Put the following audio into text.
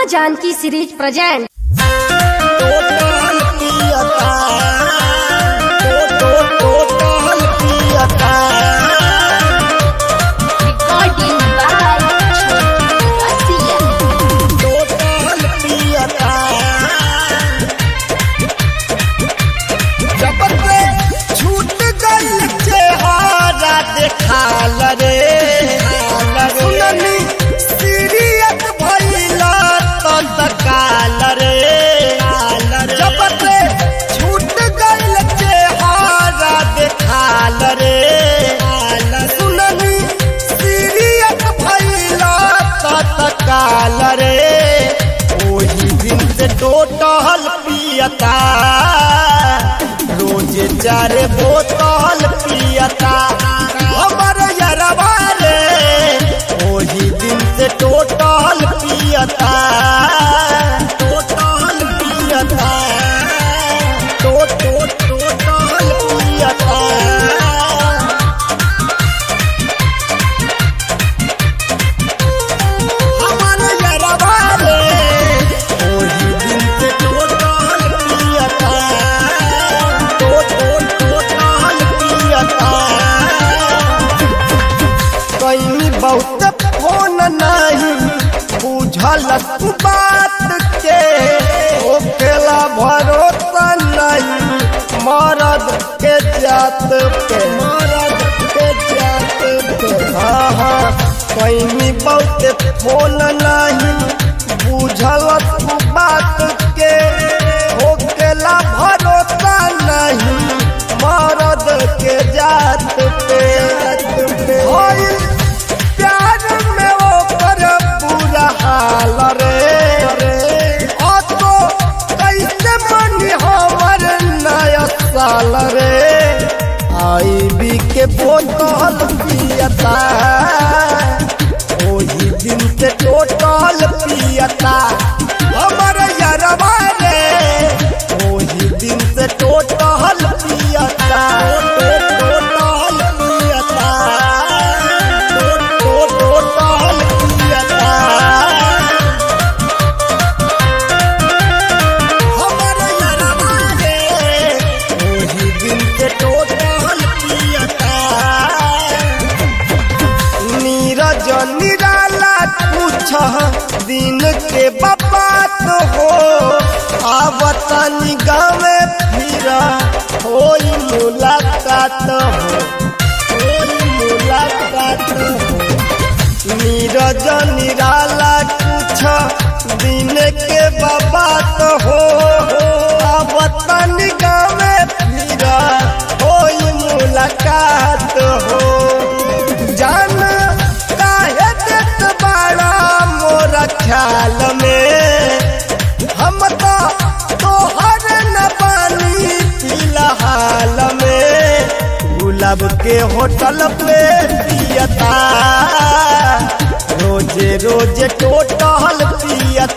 Janaki series present total पियता टो टो टोटल पियता रिकॉर्डिंग टोटल पियता जब से छूट गई चेहरा देखाल रे सुननी सीरियत भइला तो तकाल रे जब से छूट गई चेहरा देखाल रे सुननी सीरियत भइला तो तकाल रे ओही दिन से टोटल पियता रोज चार बोतल पियता हमर यरवा रे ओही दिन से टोटल पियता टोटल पियता टो टो टोटल पियता हमर यरवा रे ओही दिन से टोटल पियता टो टो टोटल पियता कहीं बहुत फोन नहीं बुझल तू बात के ओकेला भरोसा नहीं मरद के जात पे मरद के जात पे हाँ हाँ कहीं बहुत फोन नहीं बुझल तू बात के ओकेला भरोसा नहीं मरद के जात पे होइल प्यार में ओकर बुरा हाल रे ओ तो कैसे मनी हमर नया साल रे आई बी के बोतल पियता ओही दिन से टोटल पियता हमर यरवा रे ओही दिन से टोटल पियता टोटल पियता टोटल पियता हमर यरवा रे ओही दिन से टोटल पियता नीरज निराला पूछ दिन के बात हो आवत गावे फिर होई मुलाकात हो होई मुलाकात हो नीरज निराला पूछ दिन के बात हो आवत गावे फिर होई मुलाकात हो जान काहे देत बाड़ा मोर ख्याल में हम तो तोहर न पानी फिलहाल में गुलाब के होटल पे पियता रोजे रोजे टोटल पियता